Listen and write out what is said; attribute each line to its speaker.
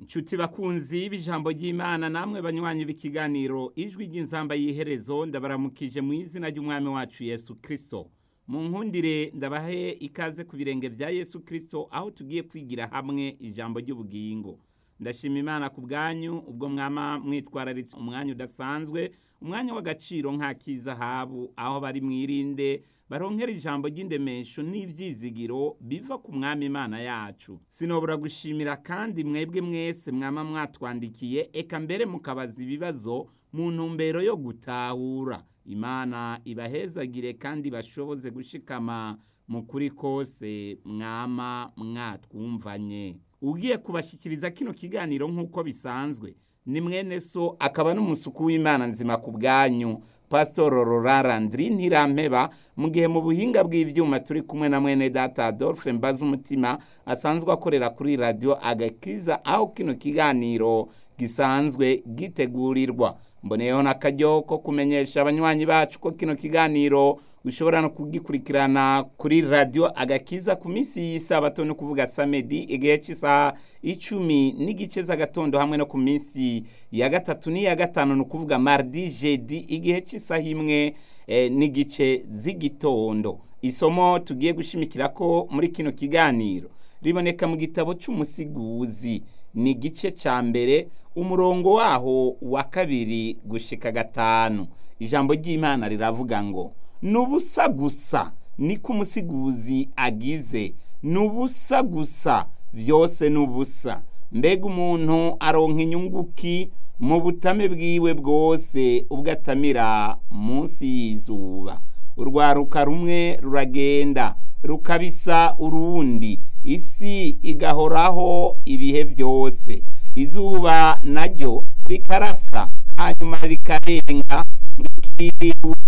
Speaker 1: Nshuti bakunzi b'ijambo ry'Imana namwe banywanyi b'ikiganiro ijwi ry'inzamba y'iherezo ndabaramukije mu izina ry'umwami wacu Yesu Kristo. Mu nkundire ndabahe ikaze ku birenge vya Yesu Kristo aho tugiye kwigira hamwe ijambo ry'ubugingo. Ndashima Imana ku bwanyu ubwo mwama mwitwararitse umwanya udasanzwe, umwanya w'agaciro nk'ak'izahabu aho bari mwirinde baronkera ijambo ry'indemesho n'ivyizigiro biva ku mwami Imana yacu. Sinobura gushimira kandi mwebwe mwese mwama mwatwandikiye eka mbere mukabaza ibibazo mu ntumbero yo gutahura. Imana ibahezagire kandi bashoboze gushikama mu kuri kose mwama mwatwumvanye. Ugiye kubashikiriza kino kiganiro nk'uko bisanzwe ni mwene so akaba n'umusuku w'Imana nzima ku bwanyu Pastor Rorara Ndri Ntirampeba mu gihe mu buhinga bw'ivyuma turi kumwe na mwene data Adolphe Mbaza umutima asanzwe akorera kuri radio Agakiza aho kino kiganiro gisanzwe gitegurirwa mboneyeho n'akaryo ko kumenyesha abanywanyi bacu ko kino kiganiro ushobora no kugikurikirana kuri radio agakiza ku minsi y'isabato no kuvuga samedi igihe cy'isaha icumi n'igice z'agatondo hamwe no ku minsi ya gatatu n'iya gatanu ni ukuvuga mardi jeudi igihe cy'isaha imwe eh, n'igice z'igitondo isomo tugiye gushimikira ko muri kino kiganiro riboneka mu gitabo c'umusiguzi ni igice ca mbere umurongo waho wa kabiri gushika gatanu ijambo ry'imana riravuga ngo nubusa gusa niko umusiguzi agize nubusa gusa vyose nubusa mbega umuntu aronka inyunguki mu butame bwiwe bwose ubwo atamira munsi y'izuba urwaruka rumwe ruragenda rukabisa urundi isi igahoraho ibihe byose izuba naryo rikarasa hanyuma rikarenga rikiruka